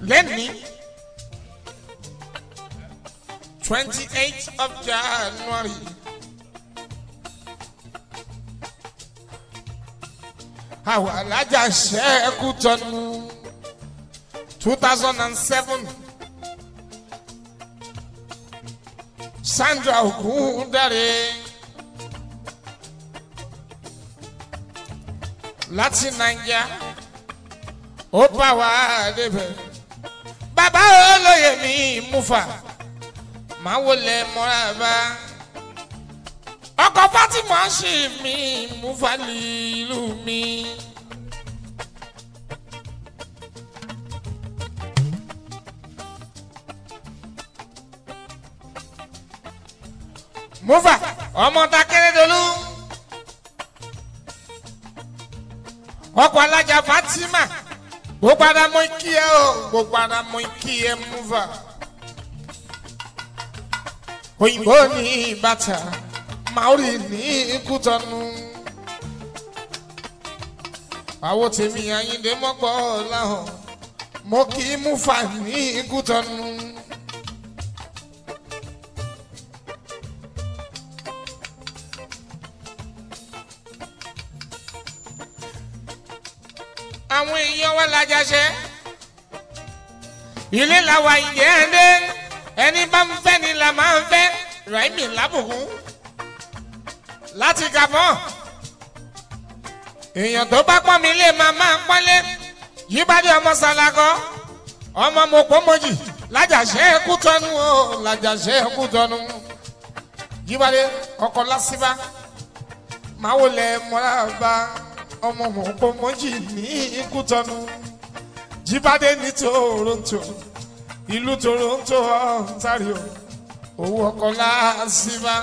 lẹ́ni twenty eight of january àwọn alájà ṣẹ́ẹ̀kú tọ́nu two thousand and seven sandra ogundare láti naija ó bá wa débẹ̀ bàbá olóye mi mufa máa wọlé mọ́ra bá ọkọ̀ fatima ṣì mí mufa lílu mi. mufa ọmọ ta kérésìdọ́lù ọkọ̀ alájà fatima gbogbo ara mọ ikí ẹ o gbogbo ara mọ ikí ẹ mufa òyìnbó ní bàtà maori ní kútọnu àwọn tèmi àyíndé mọ́pọ̀ láhàn mo kì í mufa ní kútọnu. àwọn èèyàn wa lajàṣẹ ilé làwa ìyẹn ẹdẹ ẹni bá ń fẹ́ ni là máa ń fẹ́ raimi lábùkún láti gàbọ́n èèyàn tó bá pọ́n mi lé máa máa pọ́nlé yíbádé ọmọ sàlágọ́ ọmọ mọ̀pọ́mọ́jì lájàṣẹ ẹkú tọ́nu o lájàṣẹ ẹkú tọ́nu yíbádé ọkọ̀ lásìbá máa wọlé mọ́ra bá ọmọ mọ̀pọ́mọ́jì ní ikú tọ́nu jíbádé ní toronto ìlú toronto ontario owó ọkọ̀ lásìbá.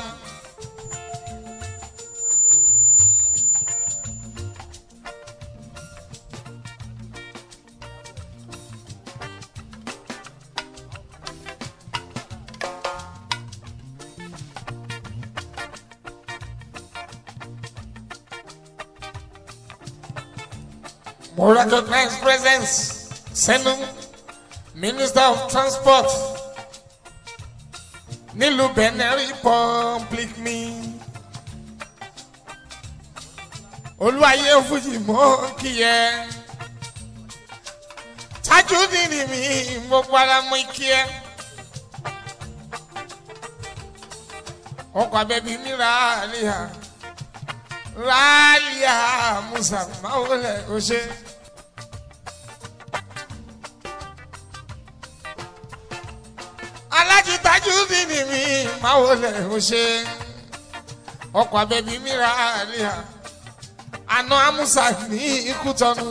More recognized presence. Senu, Minister of Transport. Nílùú Benin Republic mi. Olúwayé Fújì mọ́ kíyẹ. Tajudeen mi mo para mọ́ kíyẹ. Ọkọ̀ abẹ́bí mi ra àlìyá. Rálíà Musa Máwọlẹ̀ Ọ̀ṣẹ́. alájí Tajudeen mi máa wọlé ọṣẹ ọkọ abẹbí mìíràn àlíyà àná amúsà ní ikú tọnu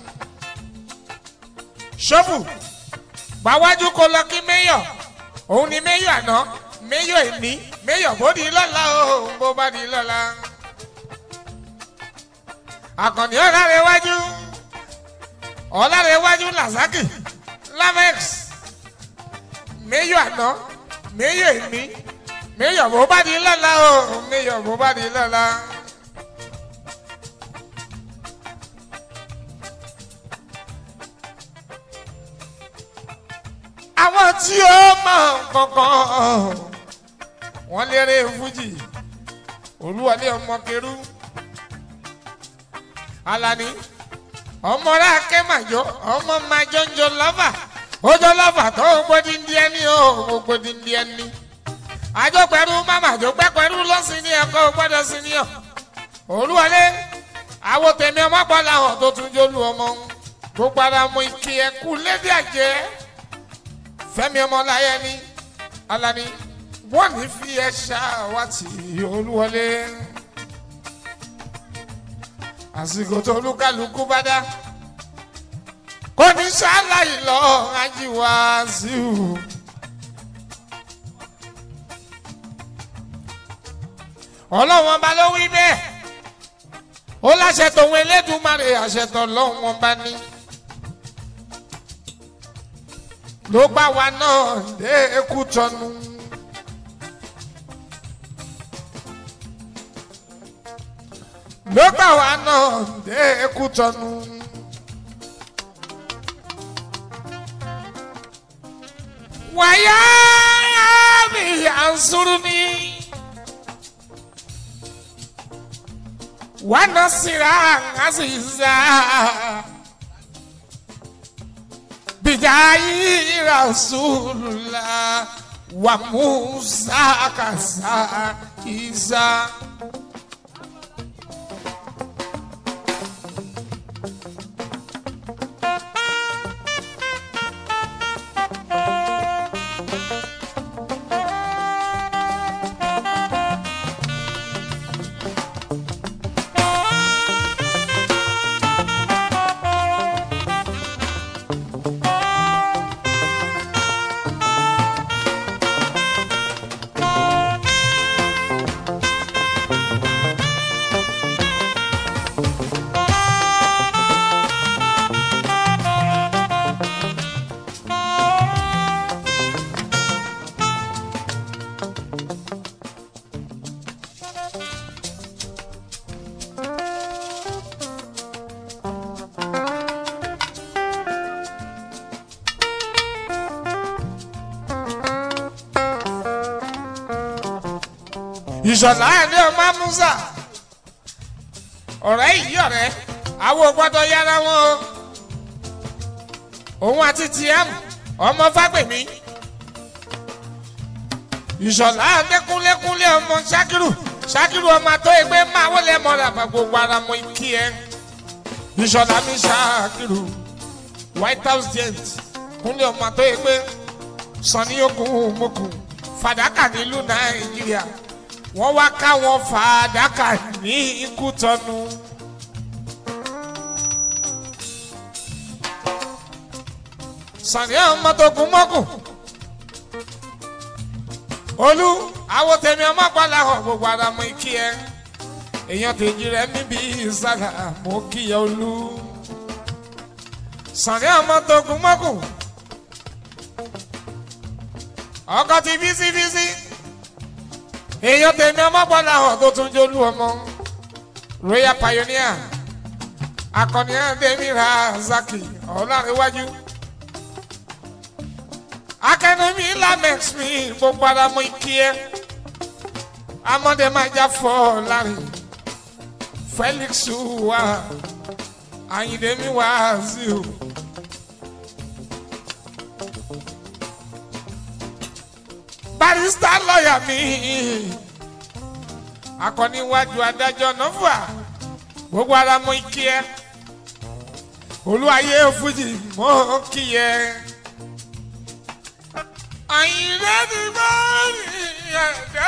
ṣọ́fù gbàwájú kó lọ kí mẹ́yọ̀ òun ni mẹ́yọ̀ àná mẹ́yọ̀ èní mẹ́yọ̀ bó di lọ́la o bó bá di lọ́la àkànní ọ̀làrẹ̀ wájú ọ̀làrẹ̀ wájú làzákì lamex méyọ̀ àná méyọ̀ èmi méyọ̀ bó bá di lọ́la o méyọ̀ bó bá di lọ́la. àwọn tí ó mọ̀ kankan wọ́n lérè fújì olúwalé ọmọ kẹrù alani ọmọ rẹ akẹ́màjọ ọmọ màjọ́njọ lọ́fà ojú lọ́fà tó gbódì ndí ẹni o gbódì ndí ẹni àjọ pẹ̀lú mama àjọ pẹ́ pẹ̀lú lọ́sìn ní ẹ̀kọ́ gbọ́dọ̀ sí ní ọ̀ olúwalé àwọn tèmi ọmọ pọ̀ làwọn tó tún jólú ọmọ gbogbo ara mọ ike ẹkú lédè àjẹ́ fẹ́mi ọmọ láyé ní alani wọ́n ní fi ẹ ṣáwátì olúwọlé àsìkò tó olúkálukú bá dá kò ní ṣáláì lọ ajíwá síu. ọlọ́wọ́n bá ló wí bẹ́ẹ̀ ó láṣẹ tòun elédùnmarè àṣẹ tó lọ́wọ́n bá ní. ló bá wa náà dé ekú tọnu. ló bá wa náà dé ekú tọnu. wàyà mi ànsúrú ni wàna sira àṣìṣà bijayi rasulula wa musa kasa isa. ìṣọ̀lá ẹni ọmọ musa ọ̀rẹ́ yìí ọ̀rẹ́ àwọn gbọ́dọ̀ yára wọn o òun àti tm ọmọ fagbemi ìṣọ̀lá adékúnlékúnlé ọmọ ṣakiru ṣakiru ọmọ tó ẹgbẹ́ máa wọlé mọ́ra bá gbogbo ara mọ ikí ẹ ìṣọ̀lá mi ṣakiru white house gent kúnlé ọmọ tó ẹgbẹ́ sani okun mokun fàdákà nílùú nàìjíríà wọ́n wá káwọn fàdákà ní ikú tọ́nu. sani ọmọ tó gun mọ́kùn olú àwọn tèmi ọmọ gbọ́dọ̀ hàn gbogbo ara mọ ikí ẹ èèyàn tèjì rẹ níbi ìsàlà mọ kíyà olú sani ọmọ tó gun mọ́kùn ọkọ ti bísí bísí èèyàn tèmi ọmọ gbọ́dọ̀ hàn tó tún jólú ọmọ royal pioneer akọni ẹ̀ẹ́dẹ́mi razaki ọ̀làríwájú akẹnumi lamex mi gbogbo ara mọ ikí ẹ amọdé máa já fọ lárin felix wa ayindemi wa zio. barista lọ́ọ̀yà mi akọniwájú adájọ́ nọ́fà gbogbo ara mọ ikí ẹ olúwayé fújì mọ kí ẹ àyìnlẹ́ ti bá mi ẹ̀dá.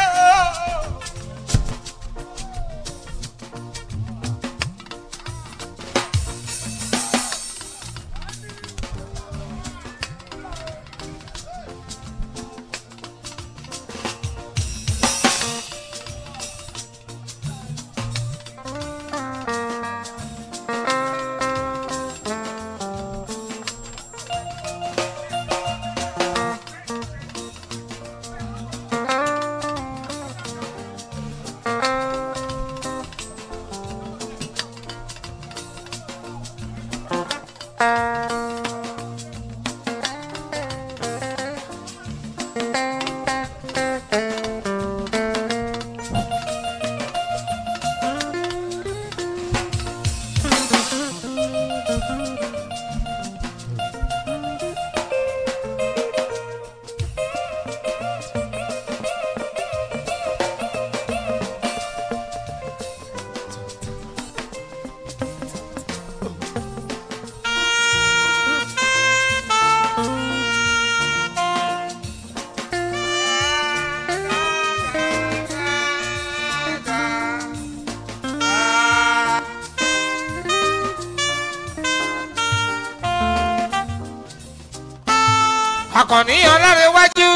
akọni ọlọ́rẹ̀wájú.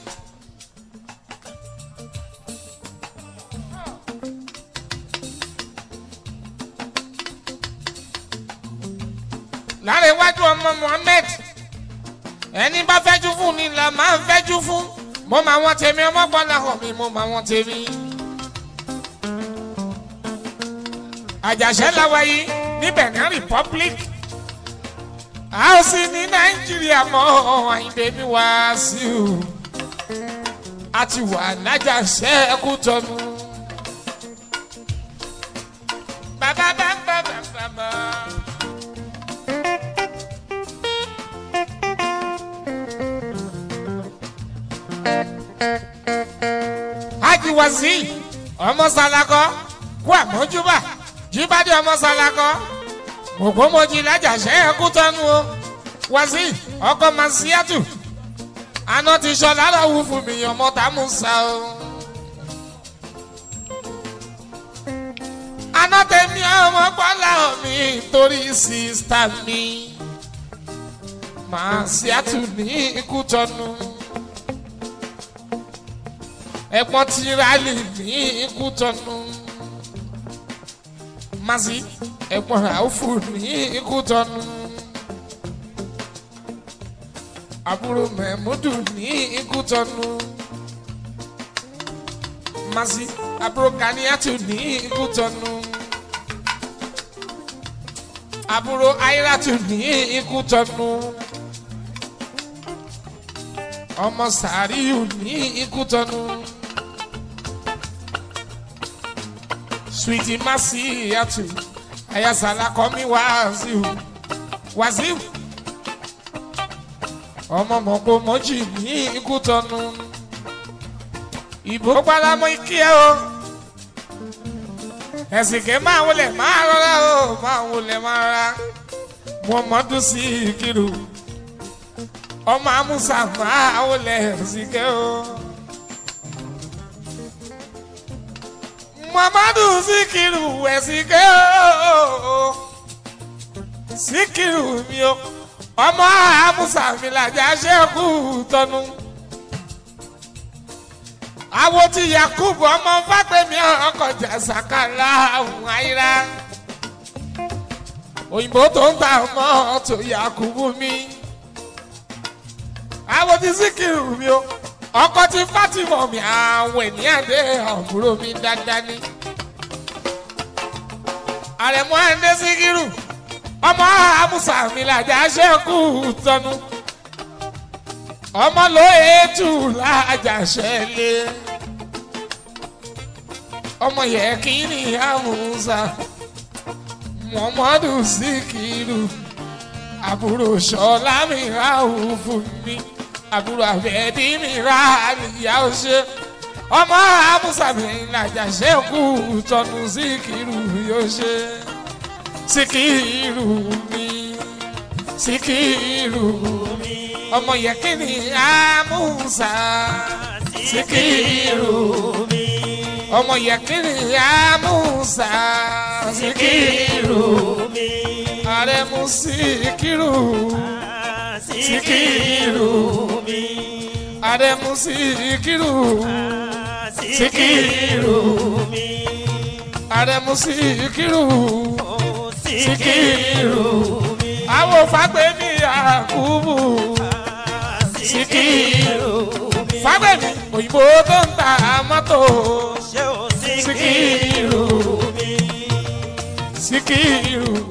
lárẹ̀wájú ọmọ muhammed ẹni bá fẹ́jú fún ni là máa ń fẹ́jú fún mo máa wọn tèmi ọmọ gbọ́dọ̀ hàn mi mo máa wọn tèmi. àjàṣẹ́ làwa yìí ní benin republic a ó sì ní nàìjíríà mọ́ àyíndé mi wá sí o a ti wà lájà sẹ́ẹ̀kú tọ́nu. bàbá bá bá bá bá bá. Haji Wazi ọmọ Salakọ kú àmójúbà jíbádé ọmọ Salakọ ògbómojì lájàṣẹ ẹkú tọnu o Wazi ọkọ Masiatu aná ti sọ lára wù fún mi ọmọ Tàmúsà o. aná tèmi ọmọ gbọ́lá mi torí sísítà mi Masiatu ní ikú tọnu ẹ̀pọ̀n ti rálì ní ikú tọ́nu masi ẹ̀pọ̀n ràúfù ní ikú tọ́nu àbúrò mẹ́múdù ní ikú tọ́nu masi àbúrò kaniatu ní ikú tọ́nu àbúrò airatu ní ikú tọ́nu ọmọ sàríù ní ikú tọ́nu. Sweetie Masi Yatu Ayasala kọ́mi Wàsíù Wàsíù ọmọ mọ̀pọ̀ mọ́jì ní ikú tọ́nu ìbò pálámọ́ ikí ẹ o ẹ̀sìnkẹ́ máa wọlé máa rọra o máa wọlé máa rọra Muhammadu Sikiru ọmọ Amusa máa wọlé ẹ̀sìnkẹ́ o. Muhammadu Sikiru ẹ̀sìnkẹ́ o Sikiru mi o ọmọ Amusa mi làjà ṣẹ́kù tọ́nu àwo ti Yakubu ọmọ Fágbèmí ọkọjà sàkàlà ọ̀hún àyíra òyìnbó tó ń ta ọmọ tó Yakubu mi àwo ti Sikiru mi o ọkọ tí Fatima mi àwọn ènìyàn dé àbúrò mi dáadáa ní. àrẹ̀mú àndé Síkírù ọmọ àmúṣà mi làjà ṣẹ́kù tọ́nu ọmọ ló ètù làjà ṣẹlẹ̀ ọmọ yẹ kí ni àmúṣà Muhammadu Síkírù àbúrò ṣọlá mi ráhùn fún mi àbúrò àbẹ̀ẹ́dì mi ra àlìyá ọṣẹ ọmọ àmúṣàmì làjà ṣẹ́kù tọ́nu Síkírù yóò ṣe Síkírù mi Síkírù mi ọmọ yẹkìnì àmúṣà Síkírù mi ọmọ yẹkìnì àmúṣà Síkírù mi àrẹ̀mú Síkírù Síkírù mi. Àrẹ̀mú Síkírù. Síkírù mi. Àrẹ̀mú Síkírù. Síkírù mi. Àwọn Fágbèmí Yakubu. Síkírù mi. Fágbèmí òyìnbó tó ń ta mọ́tò. Síkírù mi. Síkírù